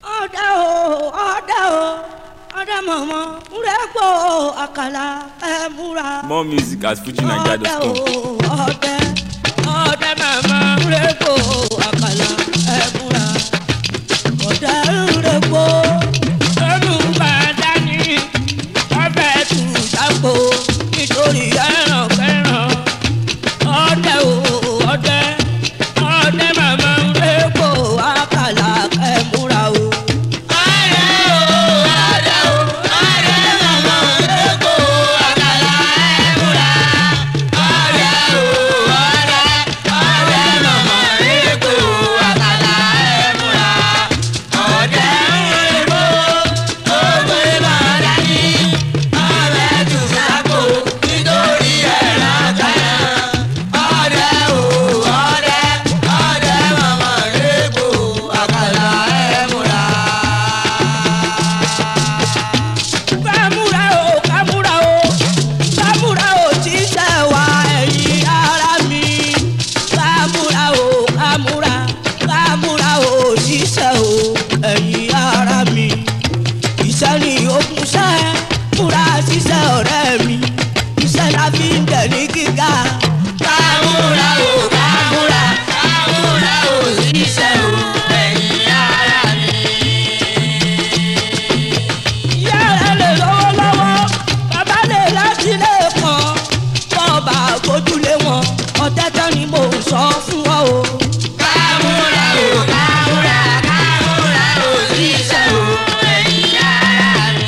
ọdẹ o ọdẹ o ọdẹ mọ̀mọ́ múrẹ́pọ̀ àkàlà ẹ múra. More music at ọdẹ o FujiNiger.com. ọdẹ ọdẹ mọ̀mọ́ múrẹ́pọ̀ àkàlà ẹ múra. ọdẹ múrẹ́pọ̀ ẹnu bá dání ọbẹ̀ tù sápò nítorí ẹran kẹran. ọdẹ o ọdẹ ọdẹ mọ̀mọ́ múrẹ́pọ̀ àkàlà ẹ múra o. kámúra o kámúra o kámúra o tí sẹ́ wa ẹ̀yin ara mi kámúra o kámúra kámúra o tí sẹ́ o ẹ̀yin ara mi iṣẹ́ ni okùn sẹ́ múra ṣiṣẹ́ ọ̀rẹ́ mi iṣẹ́ la fi ń tẹ̀ ní gíga. kámúra o kámúra kámúra o tí sẹ́ o ẹ̀yin ara mi ìyá rẹ̀ lè lọ́wọ́ lọ́wọ́ bàbá lè láti lè kàn bọ́ọ̀bà gbójúlé wọn ọ̀tẹ́ tán ni mò ń sọ fún ọ o. kámúra o kámúra kámúra o ṣiṣẹ́ o ẹ̀yìn ara mi.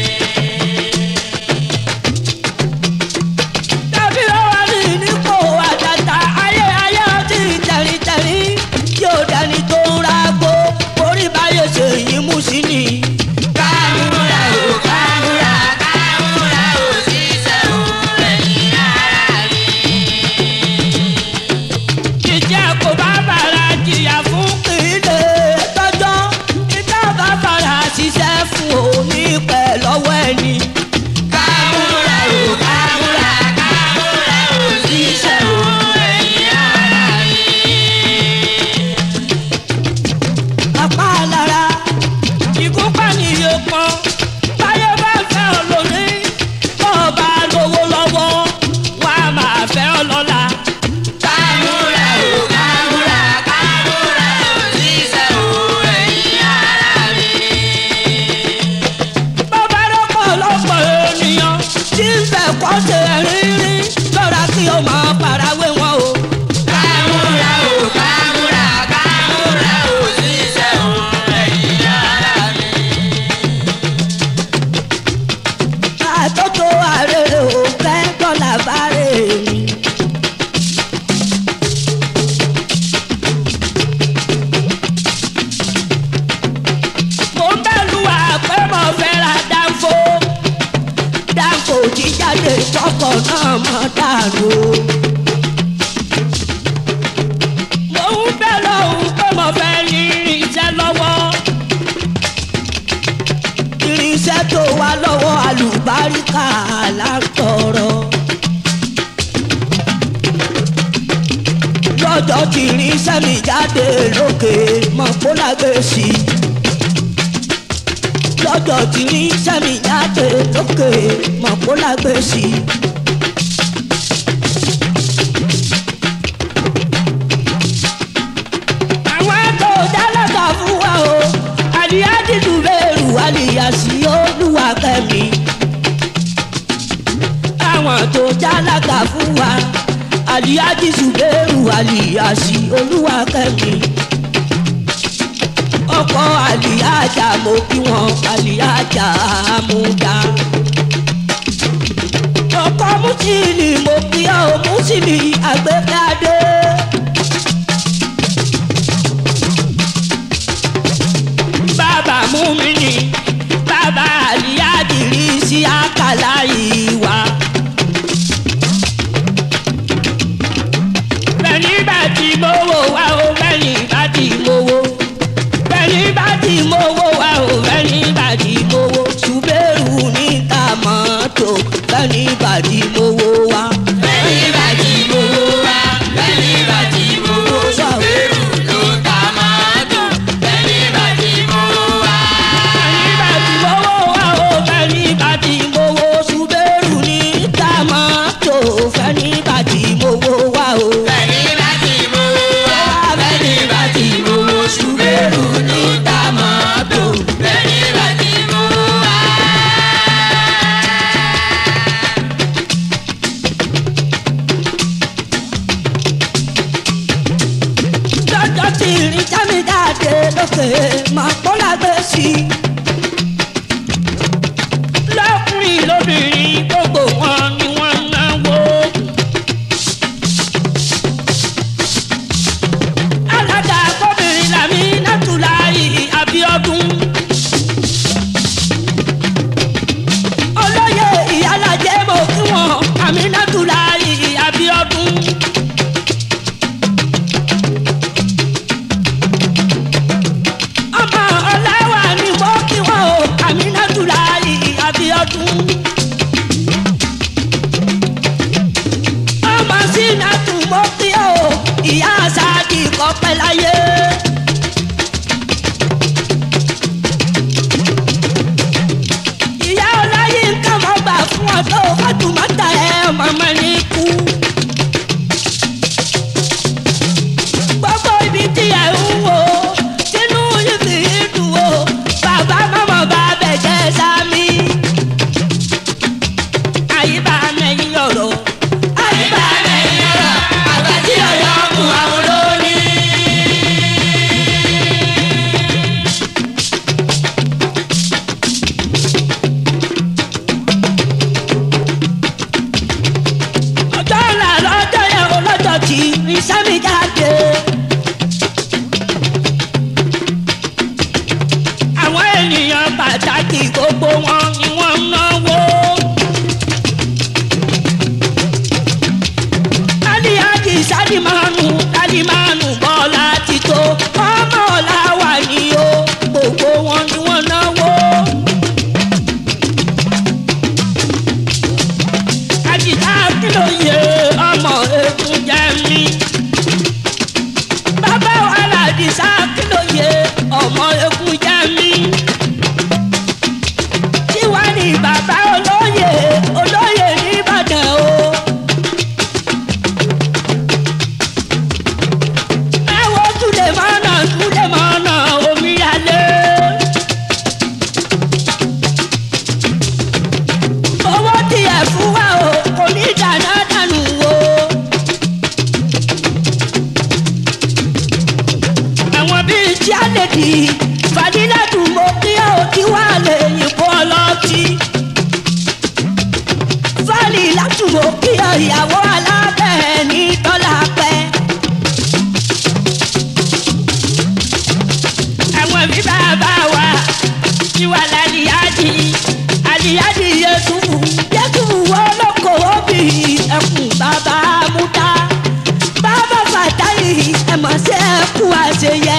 tàbí lọ́wọ́ ní nípò àtàtà ayé ayé ọtí tẹ̀rìntẹ̀rì yóò dání tó ń ragbó orí báyé ṣe yín mú sí ni. kámúra o kámúra kámúra o ṣiṣẹ́ o ẹ̀yìn ara mi. jíjẹ́ kó bá bàrà jìyà fún kílè tọ́jọ́ ìta bá bàrà ṣiṣẹ́ fún òní pẹ̀ lọ́wọ́ ẹni. kámúra o kámúra kámúra o ṣiṣẹ́ o ẹ̀yìn ara mi. apá lára ìgúnpá ni iye kan báyọ̀ bá fẹ́ ọ lónìí tó o bá lówó lọ́wọ́ wà á máa fẹ́ ọ lọ́la. kámúra o kámúra kámúra o ṣiṣẹ́ o ẹ̀yìn ara mi. bọ́bá lọ́pọ̀ lọ́pọ̀ ènìyàn tí ń fẹ́ kọ́ ṣe rírí lọ́ra kí o máa farawé wọn o. kámúra o kámúra kámúra o ṣiṣẹ́ o ẹ̀yìn ara mi àtótó àrèrè ò fẹ́ dọ́là bárè mi. mo ń bẹ̀rù àpẹ́ mo fẹ́ ra dáńfó dáńfó tí jáde tọkọ náà mọ̀ dànù. mo ń bẹ̀rù òun pé mo fẹ́ ní irinṣẹ́ lọ́wọ́ irinṣẹ́ tó wà lọ́wọ́ àlùbáríkà látọ̀rọ̀. lọ́jọ́ tí irinṣẹ́ mi jáde lókè mọ̀ kó lágbè sí i. lọ́jọ́ tí irinṣẹ́ mi jáde lókè mọ̀ kó lágbè sí i. àwọn tó dálẹ́ka fún wa o àdìyádìdù bẹ́ẹ̀rù àlìyàsí olúwa kẹ́mi. àwọn tó dálẹ́ka fún wa àdìyádìdù bẹ́ẹ̀rù àlìyàsí olúwa kẹ́mi. ọkọ̀ àlìyájà mo kí wọn àlìyájà àmúdá. ọkọ̀ mùsùlùmí mo kí ọ mùsùlùmí àgbékadé. bàbá múmini bàbá àlìyádìrí sí àkàlà ìwà. bẹ́ẹ̀ni bá ti mówó wá o bẹ́ẹ̀ni bá ti mówó. bẹ́ẹ̀ni bá ti mówó wá o bẹ́ẹ̀ni bá ti mówó. ṣùgbẹ́rù níta mọ́tò bẹ́ẹ̀ni bá ti mówó wá. bẹ́ẹ̀ni bá ti mówó wá bẹ́ẹ̀ni bá ti mówó wá. ṣùgbẹ́rù ló ta mọ́tò bẹ́ẹ̀ni bá ti mówó wá. pàtàkì gbogbo wọn ni wọ́n ń náwó. aliyaji salimanu salimanu bọ́lá ti tó ọmọ ọ̀la wà ní o gbogbo wọn ni wọ́n náwó. àjìká kìlóye ọmọ egun jẹ mí. bàbá wàhálà àdìsá kìlóye ọmọ egun jẹ mí. tiwa ni bàbá olóyè olóyè nìbàdàn o. ẹ wo túlẹ̀ mọ́nà túlẹ̀ mọ́nà omi alẹ́. owó tiẹ̀ fún wa o kò ní dáná dànù o. àwọn bíi tí a lè di fàdílàdù mo kí ó kí wà lè yìnbọn ọlọ́tí. fàlì látùmọ̀ kí ọ ìyàwó alábẹ́ ní tọ́lá pẹ́. àwọn bí bàbá wa ti wà lálìyájì àlìyájì yẹtùbù yẹtùbù olókòwò bí ẹkùn bàbá múta bàbá fàtáyì ẹmọ sí ẹkùn àṣeyẹ.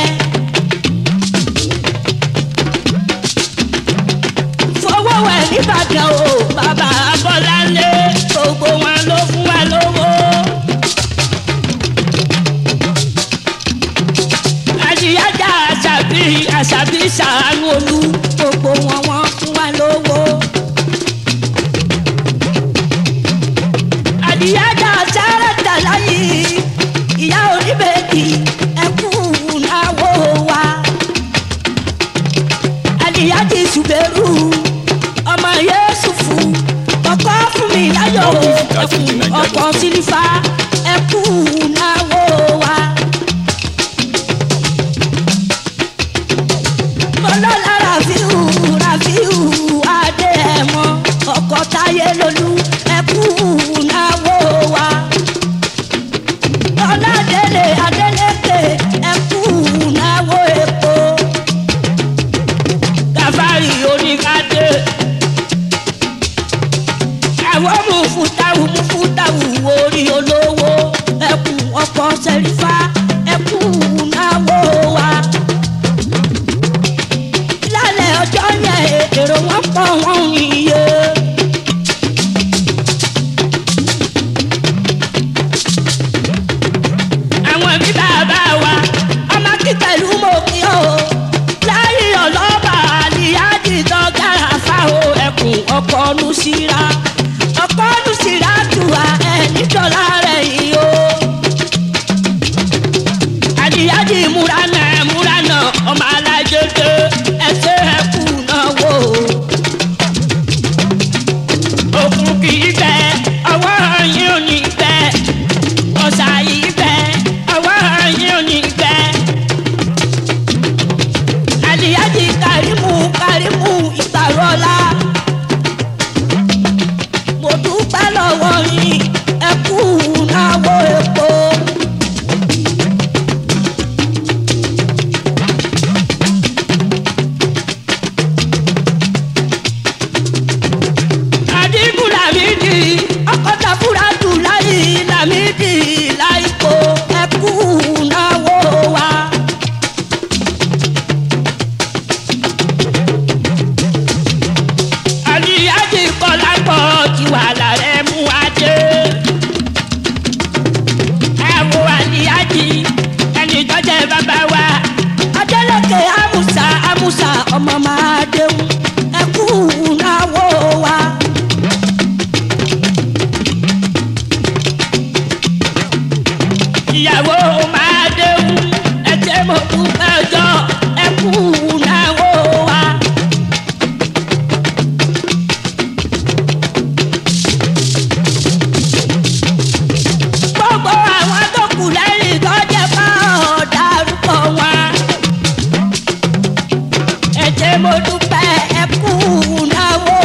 fowó wẹ̀ nìbàdàn o bàbá bọ́láńlé gbogbo wọn ló fún wa lówó. àdìyájà àṣàbí àṣàbí ṣàánú olú gbogbo wọn wọn fún wa lówó. àdìyájà sáràtà láyé ìyá oníbèkì ẹkú náwó wa. àdìyájì ṣùgbẹ́rù ọmọ yéṣùfù ọkọ fún mi láyọ̀ ẹkùn ọkọ̀ sílífà ẹkú náwó wa. ọlọ́lá rafiu rafiu adé ẹ̀mọ́ ọkọ̀ táyé lolú ẹkú náwó wa. ọládélé adélékè ẹkú náwó epo. gàfárì oníkadé. àwọn mufutawu mufutawu orí olówó ẹkú ọkọ̀ sẹ́rífà ẹkú náwó wa lálẹ́ ọjọ́ yẹn èrò wọn pọ̀ wọ́n iye. àwọn bí bàbá wa ọmọ kíkẹ́lù mọ̀ kí o láyé ọlọ́ba àlìyájì dọ́gàrà fáwọn ẹkùn ọkọ̀ ọ̀nù síra ọkọ̀ ọ̀nù síra tù wá ẹ̀ nítorá rẹ̀ yìí o àdìyájì múra náà múra náà ọmọ alájọjọ ẹsẹ ẹkú náà wò. òkun kì í bẹ ọwọ́ yín ò ní bẹ ọ̀sà yìí bẹ ọwọ́ yín ò ní bẹ. àdìyájì kàrímù kàrímù ìgbàrọ̀lá. mo dúpẹ́ lọ́wọ́ yín ẹkú náà wò epo. àdìgú làmídì ọkọ̀tà fúradù láyé làmídì láìpò ẹkú náwó wa. àdìyájì kọlápọ̀ ti wà lárẹ́ mú adé. ẹ wo àdìyájì ẹni jọjẹ bàbá wa. adélèké amúsà amúsà ọmọ máa déhùn ẹkú náwó wa. ìyàwó máa déhùn ẹjẹ mo dúpẹ́ ọjọ́ ẹkú náwó wa. gbogbo àwọn tó kù lẹ́yìn tó jẹ́ bá ọ̀dàrúkọ wọn. ẹjẹ mo dúpẹ́ ẹkú náwó.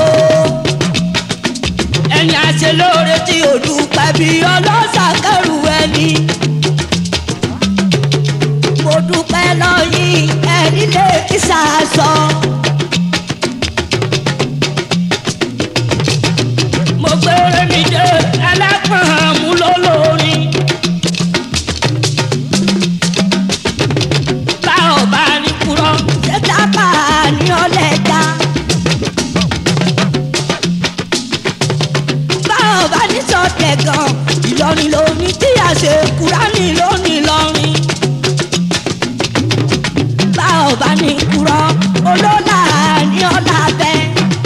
ẹni àṣẹ lóore tí ò dúpẹ́ bí ọlọ́sà kẹrù ẹni. mo dúpẹ́ lọ́yìn ẹni lè kí sàásọ. ìlọrin lóní tí a ṣe kúránì lónìí lọrin bá ọba ní kúrọ olólà ní ọ̀là bẹ́ẹ̀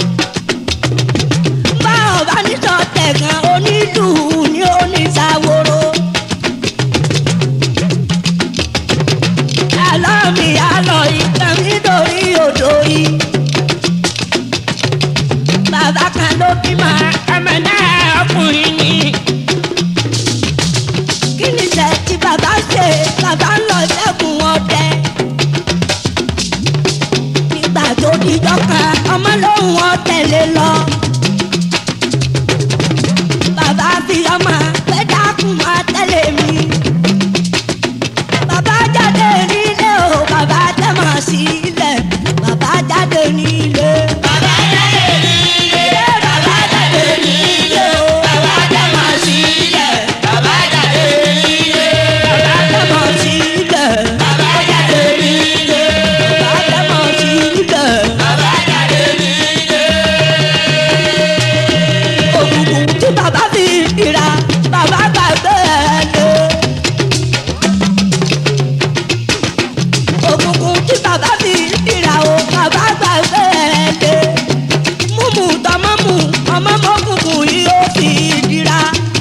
bá ọba ní tọ́tẹ̀ gan onílù ní oníṣàwòrò. àlọ́ mi àlọ́ ìtàn nítorí odò yìí. bàbá kan ló bímọ ọmọ náà ọkùnrin ni. kí ni iṣẹ́ tí bàbá ṣe bàbá ń lọ ṣẹ́gun ọdẹ. nígbà tó dijọ́ kan ọmọ lòun ọ tẹ̀lé lọ. bàbá fi ọmọ pẹ́ dákun máa tẹ̀lé mi bàbá jáde nílé o bàbá tẹ̀mọ̀ sílẹ̀ bàbá jáde nílé. bàbá jáde nílé bàbá jáde nílé o bàbá tẹ̀mọ̀ sílẹ̀ bàbá jáde nílé. bàbá tẹ̀mọ̀ sílẹ̀ bàbá jáde nílé. bàbá tẹ̀mọ̀ sílẹ̀ bàbá jáde nílé. òkùnkùn tí bàbá fi ìra bàbá gbàgbé ẹ̀ lé. òkùnkùn tí bàbá fi ìrà o bàbá gbàgbé ẹ̀ lé múmu tọmọmù ọmọ mọkùnkùn yìí ó fi dira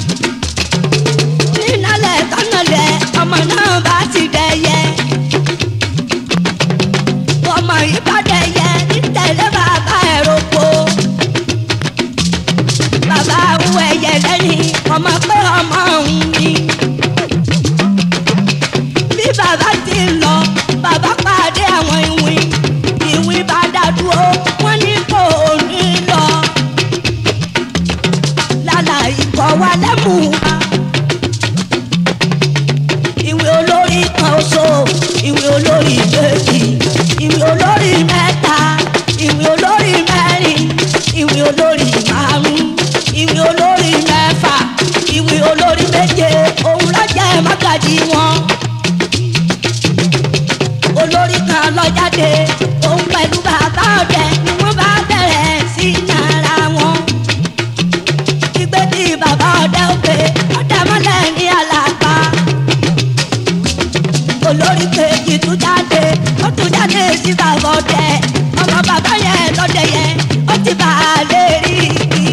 nínálẹ̀ tọ́nàlẹ̀ ọmọ náà bá ti dẹyẹ ọmọ yìí bá dẹyẹ nítẹ̀lé bàbá ẹ̀ roko bàbá ń ẹyẹ lẹ́yìn ọmọ pé ọmọ òun ni bí bàbá ti ń lọ bàbá pàdé àwọn ìwìn ìwìn bá dàdúró wọn ní kò ní lọ lálà ikọ̀ wa lẹ́mú wa ìwé olórí kan oṣù ìwé olórí méjì ìwé olórí mẹ́ta ìwé olórí mẹ́rin ìwé olórí márùn ìwé olórí mẹ́fà ìwé olórí méje òun lọ́jọ́ ẹ̀ mágàjì wọn olórí kan lọ jáde òun pẹ̀lú bàbá ọ̀dẹ ni wọ́n bá bẹ̀rẹ̀ sí yàrá wọn. ìgbé tí bàbá ọ̀dẹ ó gbé ọ̀dẹ mọ́lẹ̀ ní àlàpà. olórí kejì tún jáde ó tún jáde sí bàbá ọ̀dẹ ọmọ bàbá yẹn lọ́dẹ yẹn ó ti bà á lè rí igi.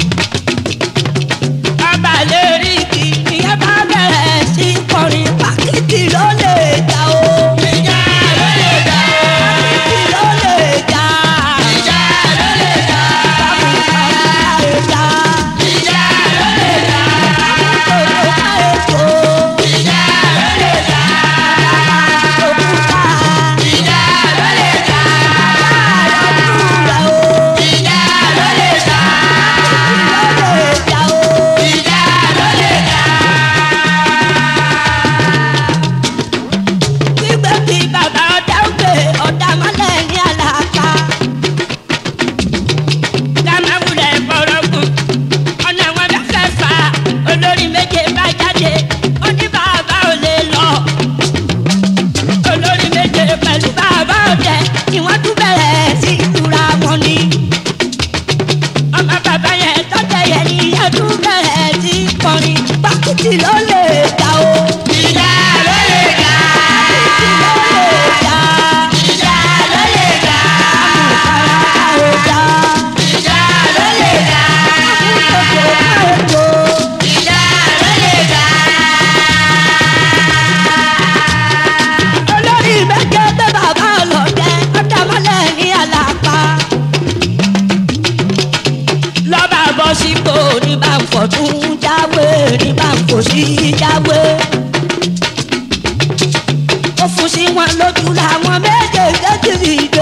bàbá lè rí igi ìyẹn bá bẹ̀rẹ̀ sí kọrin pàkìtì ló lè jà o. Ìjà ló lè jà. Pàkìtì ló lè jà. Ìjà ló lè jà. Ìjà Ìjà ló lè jà. Ìjà ló lè jà. Ìjà ló lè jà. Ìjà ló lè jà. Ìjà ló lè jà. Ìwọ́n tún bẹ̀rẹ̀ sí ìtura wọn ni ọmọ bàbá yẹn tọ́jà yẹn ni yẹn tún bẹ̀rẹ̀ sí kọrin pákìtì ló lè ta o. Ìjà ló lè jà. Pákìtì ló lè ta. Ìjà ló lè jà. Àmùkàrà ò ta. Ìjà ló lè jà. Àmùkòkò ò tó. Ìjà ló lè jà. olórí méje gbé bàbá ọlọ́dẹ ọ̀dàmọ́lẹ̀ ní àlàpà. lọ́ba bọ́ sípò ní bá ń fọ̀tún jáwé ní bá ń fòsí jáwé. ó fún sí wọn lójú làwọn méjèèjì ti dìde.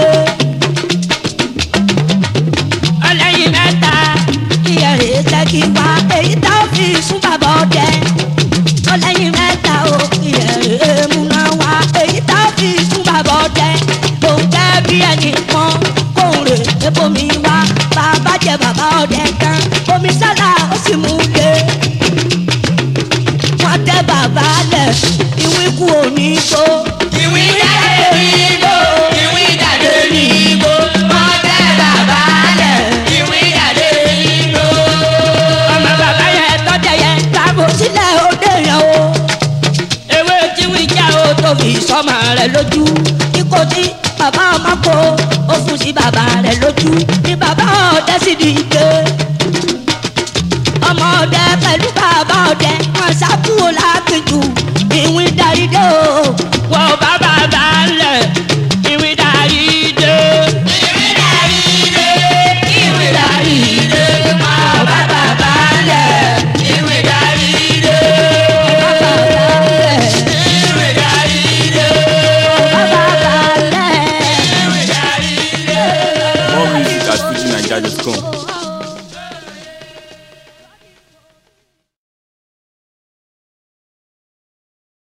ọlẹ́yin mẹ́ta kí ẹ̀rẹ́ ṣẹ́kí wá èyí tá a fi sún bàbá ọdẹ. ọlẹ́yin mẹ́ta ó kí ẹ̀rẹ́ múná wá èyí tá a fi sún bàbá ọdẹ. lòun jẹ́ bí ẹnì kan kóun rè é bomi wá bàbá jẹ bàbá ọdẹ tán omi sálà ó sì mú lé. wọ́n tẹ bàbá lẹ̀ ìwín kú òní tó. Ìwí jáde ní igbó. Ìwí jáde ní igbó. Wọ́n tẹ́ bàbá lẹ̀. Ìwí jáde ní igbó. ọmọ bàbá yẹn tọ́jà yẹn tábò sílẹ̀ ó sí bàbá rẹ̀ lójú ní bàbá ọdẹ sì di ike ọmọ ọdẹ pẹ̀lú bàbá ọdẹ wọn ṣàkúrò lápẹjù ìwìn darí dé o wọ́n bá bàbá lẹ̀ ìwìn darí dé. ìwé darí dé ìwé darí dé máa bá bàbá lẹ̀ ìwé darí dé bàbá lẹ̀ ìwé darí dé bàbá lẹ̀. ìwé darí dé. More music at FujiNiger.com.